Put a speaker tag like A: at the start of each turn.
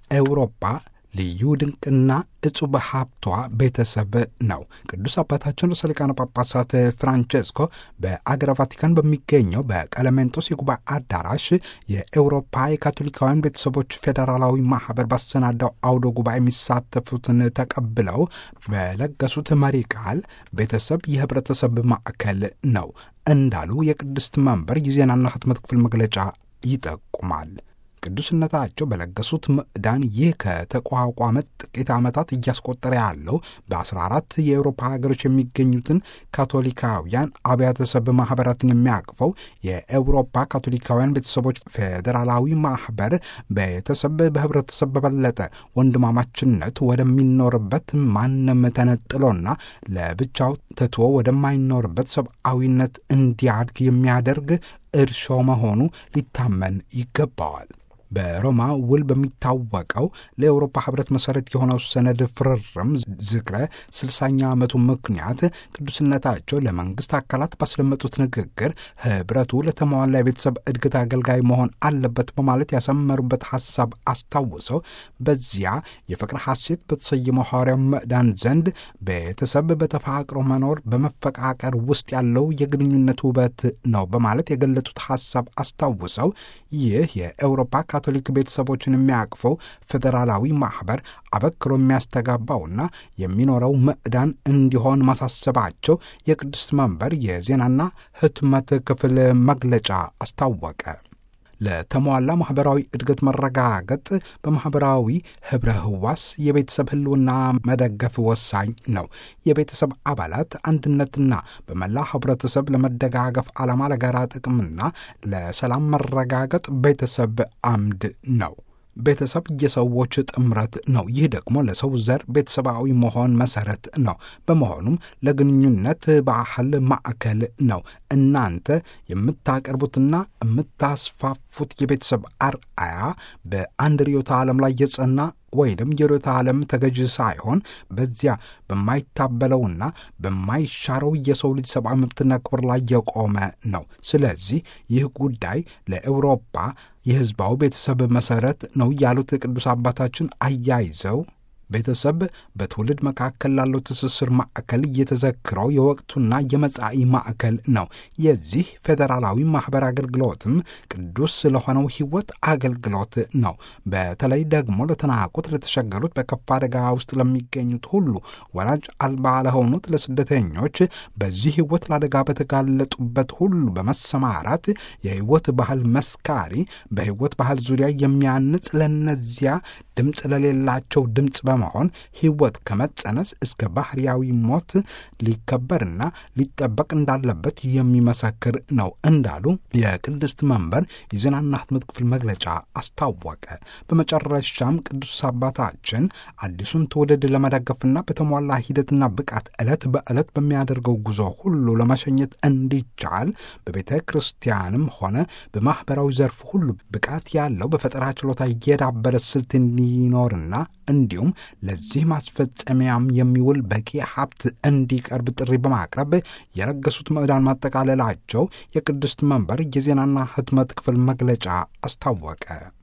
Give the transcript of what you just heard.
A: ለኤውሮፓ ልዩ ድንቅና እጹብ ሀብቷ ቤተሰብ ነው። ቅዱስ አባታችን ርዕሰ ሊቃነ ጳጳሳት ፍራንቼስኮ በአገረ ቫቲካን በሚገኘው በቀለሜንጦስ የጉባኤ አዳራሽ የኤውሮፓ የካቶሊካውያን ቤተሰቦች ፌዴራላዊ ማህበር ባሰናዳው አውደ ጉባኤ የሚሳተፉትን ተቀብለው በለገሱት መሪ ቃል ቤተሰብ የህብረተሰብ ማዕከል ነው እንዳሉ የቅድስት መንበር የዜናና ህትመት ክፍል መግለጫ ይጠቁማል። ቅዱስነታቸው በለገሱት ምዕዳን ይህ ከተቋቋመ ጥቂት ዓመታት እያስቆጠረ ያለው በ14 የአውሮፓ ሀገሮች የሚገኙትን ካቶሊካውያን አብያተ ሰብ ማኅበራትን የሚያቅፈው የአውሮፓ ካቶሊካውያን ቤተሰቦች ፌዴራላዊ ማኅበር ቤተሰብ በህብረተሰብ በበለጠ ወንድማማችነት ወደሚኖርበት ማንም ተነጥሎና ለብቻው ትቶ ወደማይኖርበት ሰብአዊነት እንዲያድግ የሚያደርግ እርሾ መሆኑ ሊታመን ይገባዋል። በሮማ ውል በሚታወቀው ለአውሮፓ ህብረት መሠረት የሆነው ሰነድ ፍርርም ዝክረ ስልሳኛ ዓመቱ ምክንያት ቅዱስነታቸው ለመንግሥት አካላት ባስለመጡት ንግግር ህብረቱ ለተሟላ የቤተሰብ እድገት አገልጋይ መሆን አለበት በማለት ያሰመሩበት ሐሳብ አስታውሰው በዚያ የፍቅር ሐሴት በተሰየመው ሐዋርያው ምዕዳን ዘንድ ቤተሰብ በተፋቅሮ መኖር በመፈቃቀር ውስጥ ያለው የግንኙነት ውበት ነው በማለት የገለጡት ሐሳብ አስታውሰው ይህ የአውሮፓ ካቶሊክ ቤተሰቦችን የሚያቅፈው ፌዴራላዊ ማኅበር አበክሮ የሚያስተጋባውና የሚኖረው ምዕዳን እንዲሆን ማሳሰባቸው የቅድስት መንበር የዜናና ህትመት ክፍል መግለጫ አስታወቀ። ለተሟላ ማኅበራዊ እድገት መረጋገጥ በማኅበራዊ ኅብረ ህዋስ የቤተሰብ ህልውና መደገፍ ወሳኝ ነው። የቤተሰብ አባላት አንድነትና በመላ ኅብረተሰብ ለመደጋገፍ ዓላማ፣ ለጋራ ጥቅምና ለሰላም መረጋገጥ ቤተሰብ አምድ ነው። ቤተሰብ የሰዎች ጥምረት ነው። ይህ ደግሞ ለሰው ዘር ቤተሰባዊ መሆን መሰረት ነው። በመሆኑም ለግንኙነት ባህል ማዕከል ነው። እናንተ የምታቀርቡትና የምታስፋፉት የቤተሰብ አርአያ በአንድ ርዕዮተ ዓለም ላይ የጸና ወይም የርዕዮተ ዓለም ተገዥ ሳይሆን በዚያ በማይታበለውና በማይሻረው የሰው ልጅ ሰብአዊ መብትና ክብር ላይ የቆመ ነው። ስለዚህ ይህ ጉዳይ ለአውሮፓ የሕዝባዊ ቤተሰብ መሠረት ነው ያሉት ቅዱስ አባታችን አያይዘው ቤተሰብ በትውልድ መካከል ላለው ትስስር ማዕከል እየተዘክረው የወቅቱና የመጻኢ ማዕከል ነው። የዚህ ፌዴራላዊ ማኅበር አገልግሎትም ቅዱስ ስለሆነው ሕይወት አገልግሎት ነው። በተለይ ደግሞ ለተናቁት፣ ለተቸገሩት፣ በከፋ አደጋ ውስጥ ለሚገኙት ሁሉ ወላጅ አልባ ለሆኑት ለስደተኞች በዚህ ሕይወት ለአደጋ በተጋለጡበት ሁሉ በመሰማራት የሕይወት ባህል መስካሪ፣ በሕይወት ባህል ዙሪያ የሚያንጽ ለነዚያ ድምፅ ለሌላቸው ድምፅ በመሆን ሕይወት ከመጸነስ እስከ ባህርያዊ ሞት ሊከበርና ሊጠበቅ እንዳለበት የሚመሰክር ነው እንዳሉ የቅድስት መንበር የዜናና ህትመት ክፍል መግለጫ አስታወቀ። በመጨረሻም ቅዱስ አባታችን አዲሱን ትውልድ ለመደገፍና በተሟላ ሂደትና ብቃት ዕለት በዕለት በሚያደርገው ጉዞ ሁሉ ለመሸኘት እንዲቻል በቤተ ክርስቲያንም ሆነ በማኅበራዊ ዘርፍ ሁሉ ብቃት ያለው በፈጠራ ችሎታ እየዳበረ ስልት እንዲኖርና እንዲሁም ለዚህ ማስፈጸሚያም የሚውል በቂ ሀብት እንዲቀርብ ጥሪ በማቅረብ የለገሱት ምዕዳን ማጠቃለላቸው የቅድስት መንበር የዜናና ህትመት ክፍል መግለጫ አስታወቀ።